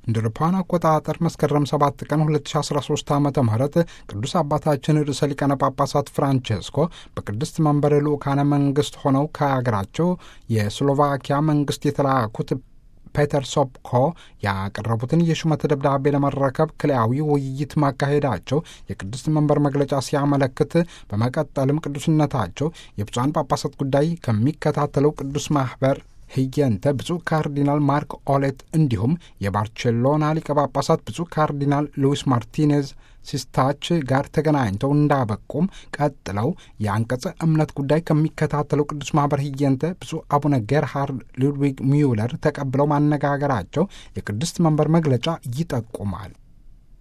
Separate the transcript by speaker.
Speaker 1: እንደ አውሮፓውያን አቆጣጠር መስከረም 7 ቀን 2013 ዓ ም ቅዱስ አባታችን ርዕሰ ሊቃነ ጳጳሳት ፍራንቼስኮ በቅድስት መንበረ ልዑካነ መንግሥት ሆነው ከአገራቸው የስሎቫኪያ መንግሥት የተላኩት ፔተር ሶፕኮ ያቀረቡትን የሹመት ደብዳቤ ለመረከብ ክልያዊ ውይይት ማካሄዳቸው የቅድስት መንበር መግለጫ ሲያመለክት፣ በመቀጠልም ቅዱስነታቸው የብፁዓን ጳጳሳት ጉዳይ ከሚከታተለው ቅዱስ ማኅበር ህየንተ ብፁዕ ካርዲናል ማርክ ኦሌት እንዲሁም የባርቼሎና ሊቀ ጳጳሳት ብፁዕ ካርዲናል ሉዊስ ማርቲኔዝ ሲስታች ጋር ተገናኝተው እንዳበቁም ቀጥለው የአንቀጸ እምነት ጉዳይ ከሚከታተለው ቅዱስ ማኅበር ህየንተ ብፁዕ አቡነ ጌርሃርድ ሉድዊግ ሚውለር ተቀብለው ማነጋገራቸው የቅድስት መንበር መግለጫ ይጠቁማል።